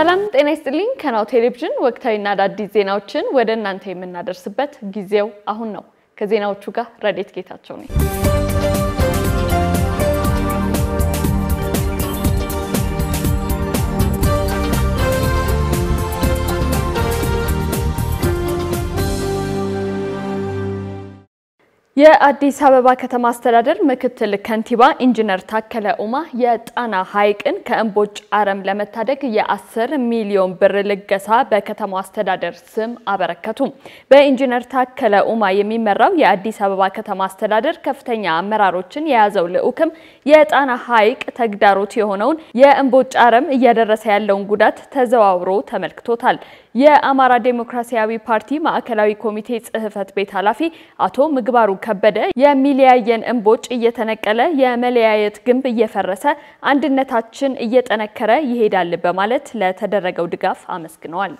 ሰላም ጤና ይስጥልኝ። ከናሁ ቴሌቪዥን ወቅታዊና አዳዲስ ዜናዎችን ወደ እናንተ የምናደርስበት ጊዜው አሁን ነው። ከዜናዎቹ ጋር ረዴት ጌታቸው ነኝ። የአዲስ አበባ ከተማ አስተዳደር ምክትል ከንቲባ ኢንጂነር ታከለ ኡማ የጣና ሐይቅን ከእምቦጭ አረም ለመታደግ የ10 ሚሊዮን ብር ልገሳ በከተማው አስተዳደር ስም አበረከቱ። በኢንጂነር ታከለ ኡማ የሚመራው የአዲስ አበባ ከተማ አስተዳደር ከፍተኛ አመራሮችን የያዘው ልዑክም የጣና ሐይቅ ተግዳሮት የሆነውን የእምቦጭ አረም እያደረሰ ያለውን ጉዳት ተዘዋውሮ ተመልክቶታል። የአማራ ዴሞክራሲያዊ ፓርቲ ማዕከላዊ ኮሚቴ ጽሕፈት ቤት ኃላፊ አቶ ምግባሩ ከበደ የሚለያየን እምቦጭ እየተነቀለ የመለያየት ግንብ እየፈረሰ አንድነታችን እየጠነከረ ይሄዳል በማለት ለተደረገው ድጋፍ አመስግነዋል።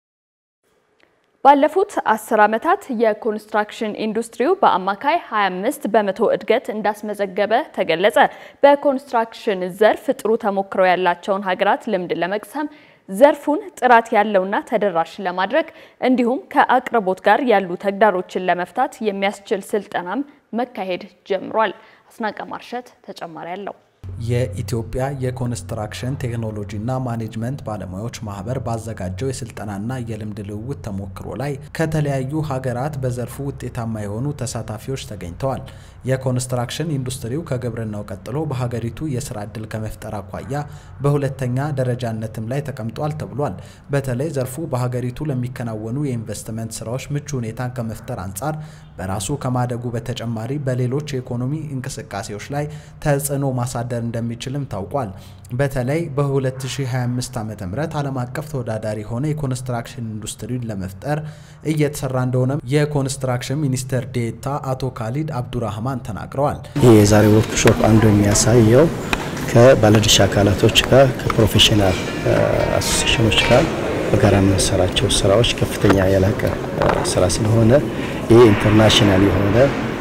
ባለፉት አስር ዓመታት የኮንስትራክሽን ኢንዱስትሪው በአማካይ 25 በመቶ እድገት እንዳስመዘገበ ተገለጸ። በኮንስትራክሽን ዘርፍ ጥሩ ተሞክሮ ያላቸውን ሀገራት ልምድ ለመቅሰም ዘርፉን ጥራት ያለውና ተደራሽ ለማድረግ እንዲሁም ከአቅርቦት ጋር ያሉ ተግዳሮችን ለመፍታት የሚያስችል ስልጠናም መካሄድ ጀምሯል። አስናቀ ማርሸት ተጨማሪ አለው። የኢትዮጵያ የኮንስትራክሽን ቴክኖሎጂና ማኔጅመንት ባለሙያዎች ማህበር ባዘጋጀው የስልጠናና የልምድ ልውውጥ ተሞክሮ ላይ ከተለያዩ ሀገራት በዘርፉ ውጤታማ የሆኑ ተሳታፊዎች ተገኝተዋል። የኮንስትራክሽን ኢንዱስትሪው ከግብርናው ቀጥሎ በሀገሪቱ የስራ ዕድል ከመፍጠር አኳያ በሁለተኛ ደረጃነትም ላይ ተቀምጧል ተብሏል። በተለይ ዘርፉ በሀገሪቱ ለሚከናወኑ የኢንቨስትመንት ስራዎች ምቹ ሁኔታን ከመፍጠር አንጻር በራሱ ከማደጉ በተጨማሪ በሌሎች የኢኮኖሚ እንቅስቃሴዎች ላይ ተጽዕኖ ማሳደር እንደሚችልም ታውቋል። በተለይ በ2025 ዓ ም ዓለም አቀፍ ተወዳዳሪ የሆነ የኮንስትራክሽን ኢንዱስትሪን ለመፍጠር እየተሰራ እንደሆነ የኮንስትራክሽን ሚኒስትር ዴኤታ አቶ ካሊድ አብዱራህማን ተናግረዋል። ይህ የዛሬ ወርክሾፕ አንዱ የሚያሳየው ከባለድርሻ አካላቶች ጋር ከፕሮፌሽናል አሶሲሽኖች ጋር በጋራ የምንሰራቸው ስራዎች ከፍተኛ የላቀ ስራ ስለሆነ ይህ ኢንተርናሽናል የሆነ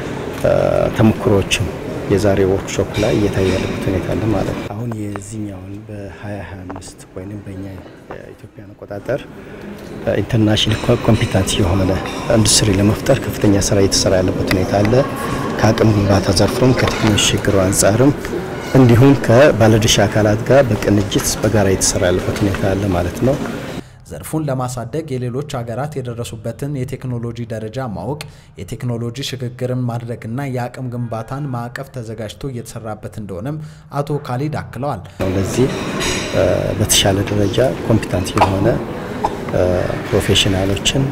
ተሞክሮዎችም የዛሬ ወርክሾፕ ላይ እየታየ ያለበት ሁኔታ አለ ማለት ነው። አሁን የዚህኛውን በ2025 ወይም በእኛ የኢትዮጵያን አቆጣጠር ኢንተርናሽናል ኮምፒታንስ የሆነ ኢንዱስትሪ ለመፍጠር ከፍተኛ ስራ እየተሰራ ያለበት ሁኔታ አለ። ከአቅም ግንባታ ዘርፉም ከቴክኖሎጂ ሽግግሩ አንጻርም እንዲሁም ከባለድርሻ አካላት ጋር በቅንጅት በጋራ እየተሰራ ያለበት ሁኔታ አለ ማለት ነው። ዘርፉን ለማሳደግ የሌሎች ሀገራት የደረሱበትን የቴክኖሎጂ ደረጃ ማወቅ፣ የቴክኖሎጂ ሽግግርን ማድረግና የአቅም ግንባታን ማዕቀፍ ተዘጋጅቶ እየተሰራበት እንደሆነም አቶ ካሊድ አክለዋል። ለዚህ በተሻለ ደረጃ ኮምፒታንት የሆነ ፕሮፌሽናሎችን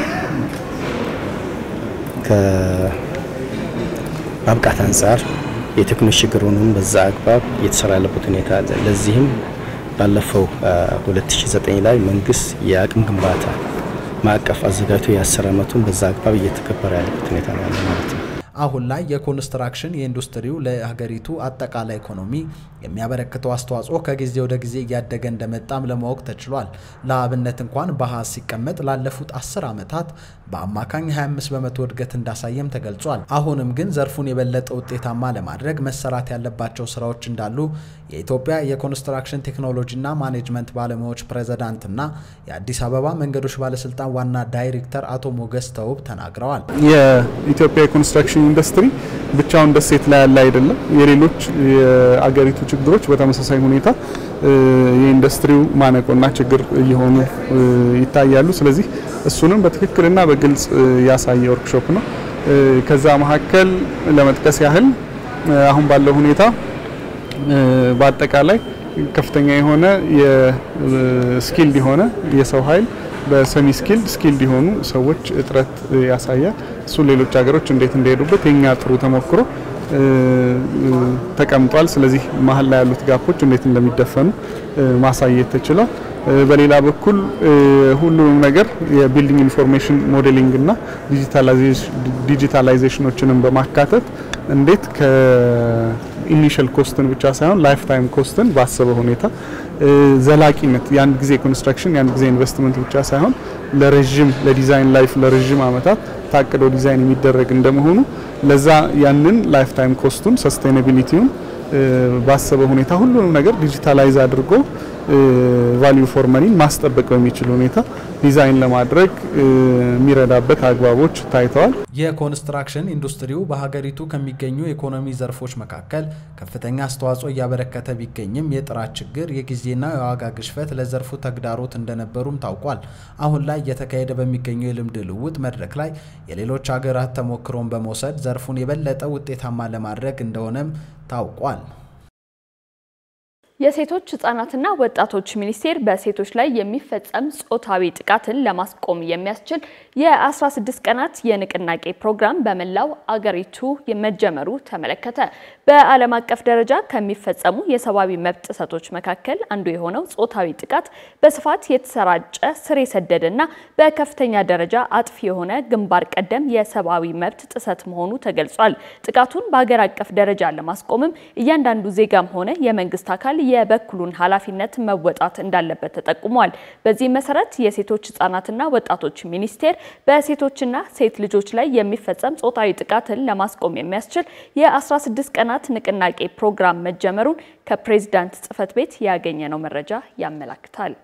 ከማብቃት አንጻር የቴክኖሎጂ ሽግግሩንም በዛ አግባብ እየተሰራ ያለበት ሁኔታ አለ። ለዚህም ባለፈው 2009 ላይ መንግስት የአቅም ግንባታ ማዕቀፍ አዘጋጅቶ የአስር ዓመቱን በዛ አግባብ እየተከበረ ያለበት ሁኔታ ነው ያለ ማለት ነው። አሁን ላይ የኮንስትራክሽን የኢንዱስትሪው ለሀገሪቱ አጠቃላይ ኢኮኖሚ የሚያበረክተው አስተዋጽኦ ከጊዜ ወደ ጊዜ እያደገ እንደመጣም ለማወቅ ተችሏል። ለአብነት እንኳን በአሃዝ ሲቀመጥ ላለፉት 10 ዓመታት በአማካኝ 25 በመቶ እድገት እንዳሳየም ተገልጿል። አሁንም ግን ዘርፉን የበለጠ ውጤታማ ለማድረግ መሰራት ያለባቸው ስራዎች እንዳሉ የኢትዮጵያ የኮንስትራክሽን ቴክኖሎጂና ማኔጅመንት ባለሙያዎች ፕሬዝዳንትና የአዲስ አበባ መንገዶች ባለስልጣን ዋና ዳይሬክተር አቶ ሞገስ ተውብ ተናግረዋል። የኢትዮጵያ የኮንስትራክሽን ኢንዱስትሪ ብቻውን ደሴት ላይ ያለ አይደለም። የሌሎች የአገሪቱ ችግሮች በተመሳሳይ ሁኔታ የኢንዱስትሪው ማነቆና ችግር እየሆኑ ይታያሉ። ስለዚህ እሱንም በትክክልና በግልጽ ያሳየ ወርክሾፕ ነው። ከዛ መካከል ለመጥቀስ ያህል አሁን ባለው ሁኔታ በአጠቃላይ ከፍተኛ የሆነ የስኪልድ የሆነ የሰው ኃይል በሰሚ ስኪልድ ስኪልድ የሆኑ ሰዎች እጥረት ያሳያል። እሱ ሌሎች ሀገሮች እንዴት እንደሄዱበት የኛ ጥሩ ተሞክሮ ተቀምጧል። ስለዚህ መሀል ላይ ያሉት ጋፖች እንዴት እንደሚደፈኑ ማሳየት ተችሏል። በሌላ በኩል ሁሉንም ነገር የቢልዲንግ ኢንፎርሜሽን ሞዴሊንግ እና ዲጂታላይዜሽኖችንም በማካተት እንዴት ከኢኒሻል ኮስትን ብቻ ሳይሆን ላይፍ ታይም ኮስትን ባሰበ ሁኔታ ዘላቂነት የአንድ ጊዜ ኮንስትራክሽን የአንድ ጊዜ ኢንቨስትመንት ብቻ ሳይሆን ለረዥም ለዲዛይን ላይፍ ለረዥም ዓመታት ታቅዶ ዲዛይን የሚደረግ እንደመሆኑ ለዛ ያንን ላይፍ ታይም ኮስቱን ሰስቴናቢሊቲውን ባሰበ ሁኔታ ሁሉንም ነገር ዲጂታላይዝ አድርጎ ቫልዩ ፎር መኒን ማስጠበቅ በሚችል ሁኔታ ዲዛይን ለማድረግ የሚረዳበት አግባቦች ታይተዋል። የኮንስትራክሽን ኢንዱስትሪው በሀገሪቱ ከሚገኙ የኢኮኖሚ ዘርፎች መካከል ከፍተኛ አስተዋጽኦ እያበረከተ ቢገኝም የጥራት ችግር፣ የጊዜና የዋጋ ግሽፈት ለዘርፉ ተግዳሮት እንደነበሩም ታውቋል። አሁን ላይ እየተካሄደ በሚገኘው የልምድ ልውውጥ መድረክ ላይ የሌሎች ሀገራት ተሞክሮን በመውሰድ ዘርፉን የበለጠ ውጤታማ ለማድረግ እንደሆነም ታውቋል። የሴቶች ህጻናትና ወጣቶች ሚኒስቴር በሴቶች ላይ የሚፈጸም ጾታዊ ጥቃትን ለማስቆም የሚያስችል የ16 ቀናት የንቅናቄ ፕሮግራም በመላው አገሪቱ መጀመሩ ተመለከተ። በዓለም አቀፍ ደረጃ ከሚፈጸሙ የሰብአዊ መብት ጥሰቶች መካከል አንዱ የሆነው ጾታዊ ጥቃት በስፋት የተሰራጨ ስር የሰደደና በከፍተኛ ደረጃ አጥፊ የሆነ ግንባር ቀደም የሰብአዊ መብት ጥሰት መሆኑ ተገልጿል። ጥቃቱን በሀገር አቀፍ ደረጃ ለማስቆምም እያንዳንዱ ዜጋም ሆነ የመንግስት አካል የበኩሉን ኃላፊነት መወጣት እንዳለበት ተጠቁሟል። በዚህ መሰረት የሴቶች ህጻናትና ወጣቶች ሚኒስቴር በሴቶችና ሴት ልጆች ላይ የሚፈጸም ጾታዊ ጥቃትን ለማስቆም የሚያስችል የ16 ቀናት ንቅናቄ ፕሮግራም መጀመሩን ከፕሬዝዳንት ጽህፈት ቤት ያገኘነው መረጃ ያመላክታል።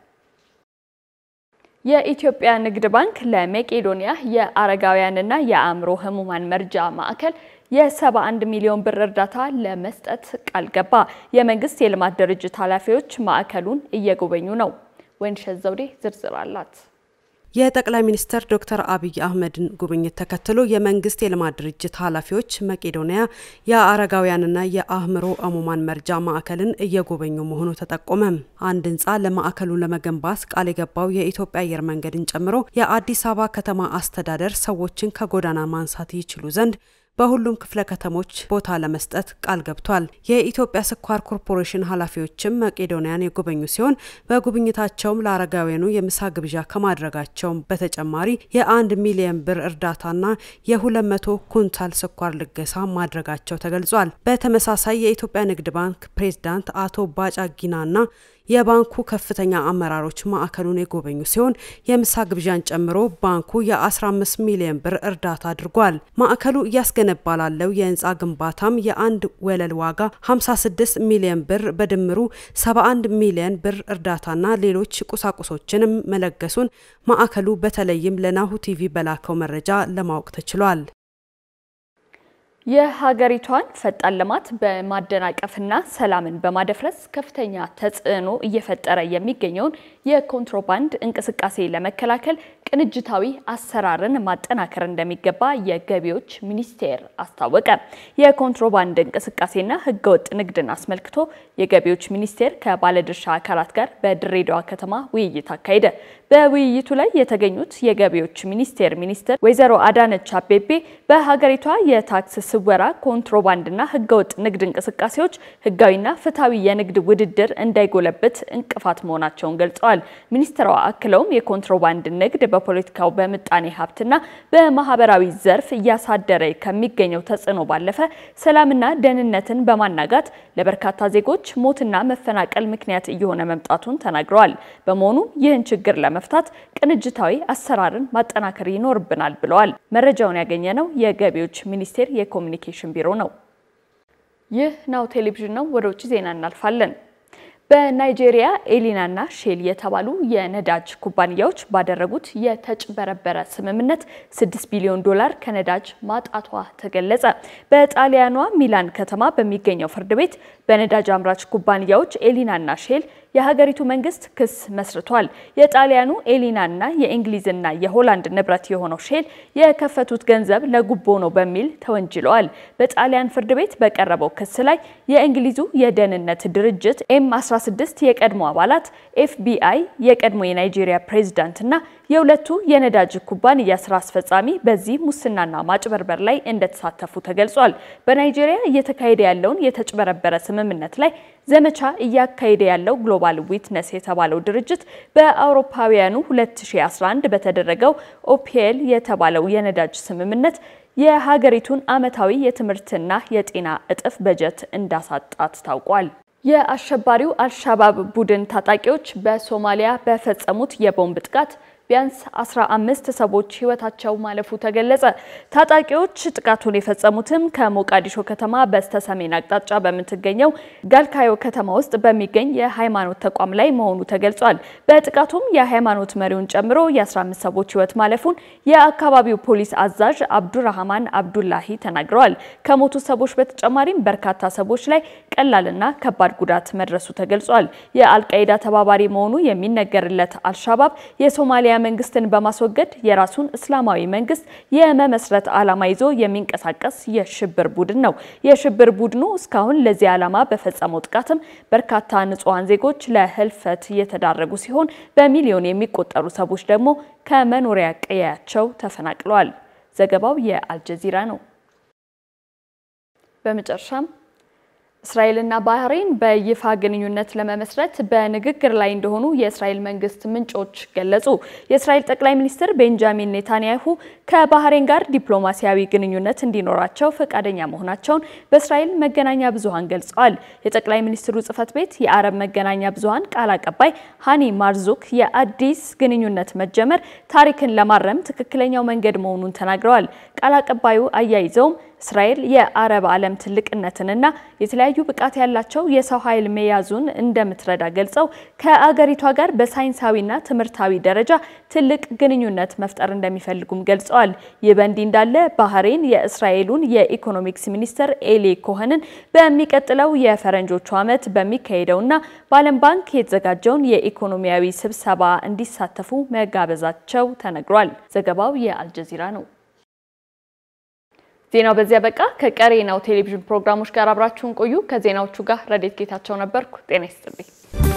የኢትዮጵያ ንግድ ባንክ ለመቄዶንያ የአረጋውያንና የአእምሮ ህሙማን መርጃ ማዕከል የ71 ሚሊዮን ብር እርዳታ ለመስጠት ቃል ገባ። የመንግስት የልማት ድርጅት ኃላፊዎች ማዕከሉን እየጎበኙ ነው። ወይንሸት ዘውዴ ዝርዝር አላት። የጠቅላይ ሚኒስትር ዶክተር አብይ አህመድን ጉብኝት ተከትሎ የመንግስት የልማት ድርጅት ኃላፊዎች መቄዶንያ የአረጋውያንና የአእምሮ ህሙማን መርጃ ማዕከልን እየጎበኙ መሆኑ ተጠቆመ። አንድ ህንፃ ለማዕከሉ ለመገንባት ቃል የገባው የኢትዮጵያ አየር መንገድን ጨምሮ የአዲስ አበባ ከተማ አስተዳደር ሰዎችን ከጎዳና ማንሳት ይችሉ ዘንድ በሁሉም ክፍለ ከተሞች ቦታ ለመስጠት ቃል ገብቷል። የኢትዮጵያ ስኳር ኮርፖሬሽን ኃላፊዎችም መቄዶንያን የጎበኙ ሲሆን በጉብኝታቸውም ለአረጋውያኑ የምሳ ግብዣ ከማድረጋቸውም በተጨማሪ የአንድ ሚሊዮን ብር እርዳታና የሁለት መቶ ኩንታል ስኳር ልገሳ ማድረጋቸው ተገልጿል። በተመሳሳይ የኢትዮጵያ ንግድ ባንክ ፕሬዝዳንት አቶ ባጫ ጊናና የባንኩ ከፍተኛ አመራሮች ማዕከሉን የጎበኙ ሲሆን የምሳ ግብዣን ጨምሮ ባንኩ የ15 ሚሊዮን ብር እርዳታ አድርጓል። ማዕከሉ እያስገነባ ላለው የህንፃ ግንባታም የአንድ ወለል ዋጋ 56 ሚሊዮን ብር በድምሩ 71 ሚሊዮን ብር እርዳታና ሌሎች ቁሳቁሶችንም መለገሱን ማዕከሉ በተለይም ለናሁ ቲቪ በላከው መረጃ ለማወቅ ተችሏል። የሀገሪቷን ፈጣን ልማት በማደናቀፍና ሰላምን በማደፍረስ ከፍተኛ ተጽዕኖ እየፈጠረ የሚገኘውን የኮንትሮባንድ እንቅስቃሴ ለመከላከል ቅንጅታዊ አሰራርን ማጠናከር እንደሚገባ የገቢዎች ሚኒስቴር አስታወቀ። የኮንትሮባንድ እንቅስቃሴና ህገወጥ ንግድን አስመልክቶ የገቢዎች ሚኒስቴር ከባለድርሻ አካላት ጋር በድሬዳዋ ከተማ ውይይት አካሄደ። በውይይቱ ላይ የተገኙት የገቢዎች ሚኒስቴር ሚኒስትር ወይዘሮ አዳነች አቤቤ በሀገሪቷ የታክስ ስወራ፣ ኮንትሮባንድና ህገወጥ ንግድ እንቅስቃሴዎች ህጋዊና ፍትሐዊ የንግድ ውድድር እንዳይጎለብት እንቅፋት መሆናቸውን ገልጸዋል። ሚኒስትሯ አክለውም የኮንትሮባንድ ንግድ በፖለቲካው በምጣኔ ሀብትና በማህበራዊ ዘርፍ እያሳደረ ከሚገኘው ተጽዕኖ ባለፈ ሰላምና ደህንነትን በማናጋት ለበርካታ ዜጎች ሞትና መፈናቀል ምክንያት እየሆነ መምጣቱን ተናግረዋል። በመሆኑም ይህን ችግር ለመፍታት ቅንጅታዊ አሰራርን ማጠናከር ይኖርብናል ብለዋል። መረጃውን ያገኘነው የገቢዎች ሚኒስቴር የኮሚኒኬሽን ቢሮ ነው። ይህ ናሁ ቴሌቪዥን ነው። ወደ ውጭ ዜና እናልፋለን። በናይጄሪያ ኤሊናና ሼል የተባሉ የነዳጅ ኩባንያዎች ባደረጉት የተጭበረበረ ስምምነት 6 ቢሊዮን ዶላር ከነዳጅ ማጣቷ ተገለጸ። በጣሊያኗ ሚላን ከተማ በሚገኘው ፍርድ ቤት በነዳጅ አምራች ኩባንያዎች ኤሊናና ሼል የሀገሪቱ መንግስት ክስ መስርቷል። የጣሊያኑ ኤሊናና የእንግሊዝና የሆላንድ ንብረት የሆነው ሼል የከፈቱት ገንዘብ ለጉቦ ነው በሚል ተወንጅለዋል። በጣሊያን ፍርድ ቤት በቀረበው ክስ ላይ የእንግሊዙ የደህንነት ድርጅት ኤም 16 የቀድሞ አባላት፣ ኤፍቢአይ፣ የቀድሞ የናይጄሪያ ፕሬዝዳንትና የሁለቱ የነዳጅ ኩባንያ ስራ አስፈጻሚ በዚህ ሙስናና ማጭበርበር ላይ እንደተሳተፉ ተገልጿል። በናይጄሪያ እየተካሄደ ያለውን የተጭበረበረ ስምምነት ላይ ዘመቻ እያካሄደ ያለው ግሎባል ዊትነስ የተባለው ድርጅት በአውሮፓውያኑ 2011 በተደረገው ኦፒኤል የተባለው የነዳጅ ስምምነት የሀገሪቱን ዓመታዊ የትምህርትና የጤና እጥፍ በጀት እንዳሳጣት ታውቋል። የአሸባሪው አልሻባብ ቡድን ታጣቂዎች በሶማሊያ በፈጸሙት የቦምብ ጥቃት ቢያንስ 15 ሰዎች ህይወታቸው ማለፉ ተገለጸ። ታጣቂዎች ጥቃቱን የፈጸሙትም ከሞቃዲሾ ከተማ በስተ ሰሜን አቅጣጫ በምትገኘው ጋልካዮ ከተማ ውስጥ በሚገኝ የሃይማኖት ተቋም ላይ መሆኑ ተገልጿል። በጥቃቱም የሃይማኖት መሪውን ጨምሮ የ15 ሰዎች ህይወት ማለፉን የአካባቢው ፖሊስ አዛዥ አብዱራህማን አብዱላሂ ተናግረዋል። ከሞቱ ሰዎች በተጨማሪም በርካታ ሰዎች ላይ ቀላልና ከባድ ጉዳት መድረሱ ተገልጿል። የአልቃይዳ ተባባሪ መሆኑ የሚነገርለት አልሻባብ የሶማሊያ መንግስትን በማስወገድ የራሱን እስላማዊ መንግስት የመመስረት ዓላማ ይዞ የሚንቀሳቀስ የሽብር ቡድን ነው። የሽብር ቡድኑ እስካሁን ለዚህ ዓላማ በፈጸመው ጥቃትም በርካታ ንጹሐን ዜጎች ለህልፈት እየተዳረጉ ሲሆን በሚሊዮን የሚቆጠሩ ሰዎች ደግሞ ከመኖሪያ ቀያቸው ተፈናቅለዋል። ዘገባው የአልጀዚራ ነው። በመጨረሻም እስራኤልና ባህሬን በይፋ ግንኙነት ለመመስረት በንግግር ላይ እንደሆኑ የእስራኤል መንግስት ምንጮች ገለጹ። የእስራኤል ጠቅላይ ሚኒስትር ቤንጃሚን ኔታንያሁ ከባህሬን ጋር ዲፕሎማሲያዊ ግንኙነት እንዲኖራቸው ፈቃደኛ መሆናቸውን በእስራኤል መገናኛ ብዙሃን ገልጸዋል። የጠቅላይ ሚኒስትሩ ጽህፈት ቤት የአረብ መገናኛ ብዙሃን ቃል አቀባይ ሃኒ ማርዙክ የአዲስ ግንኙነት መጀመር ታሪክን ለማረም ትክክለኛው መንገድ መሆኑን ተናግረዋል። ቃል አቀባዩ አያይዘውም እስራኤል የአረብ ዓለም ትልቅነትንና የተለያዩ ብቃት ያላቸው የሰው ኃይል መያዙን እንደምትረዳ ገልጸው ከአገሪቷ ጋር በሳይንሳዊና ትምህርታዊ ደረጃ ትልቅ ግንኙነት መፍጠር እንደሚፈልጉም ገልጸዋል። ይህ በእንዲህ እንዳለ ባህሬን የእስራኤሉን የኢኮኖሚክስ ሚኒስትር ኤሊ ኮኸንን በሚቀጥለው የፈረንጆቹ ዓመት በሚካሄደውና በዓለም ባንክ የተዘጋጀውን የኢኮኖሚያዊ ስብሰባ እንዲሳተፉ መጋበዛቸው ተነግሯል። ዘገባው የአልጀዚራ ነው። ዜናው በዚያ በቃ። ከቀሪ ናሁ ቴሌቪዥን ፕሮግራሞች ጋር አብራችሁን ቆዩ። ከዜናዎቹ ጋር ረዴት ጌታቸው ነበርኩ። ጤና ይስጥልኝ።